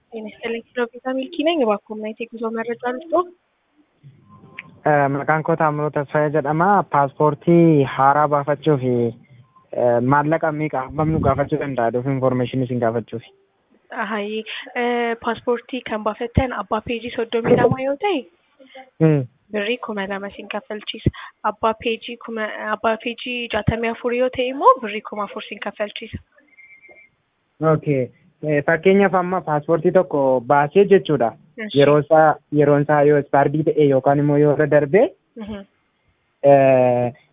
ጤና ይስጥልኝ ኪሎሜትር ሚልኪ ነኝ። እባክዎ ምን አይነት የጉዞ መረጃ ልስጦ? Maqaan koo Taammiroo Tasfaayee jedhama. Paaspoortii haaraa baafachuuf maallaqa meeqa hammam nu gaafachuu danda'a? Dhuuf information isin gaafachuuf. Hayi paaspoortii kan baafattan abbaa peejii soddomii lama yoo ta'e birrii kuma lama sin kaffalchiisa. Abbaa peejii kuma abbaa peejii jaatamii afur yoo ta'e immoo birrii kuma afur sin kaffalchiisa. Okay. Fakkeenyaaf amma paaspoortii tokko baasee jechuudha. Eshi. Yeroo isaa yeroon isaa yoo ispaardii ta'e yookaan immoo yoo irra darbee Mhm.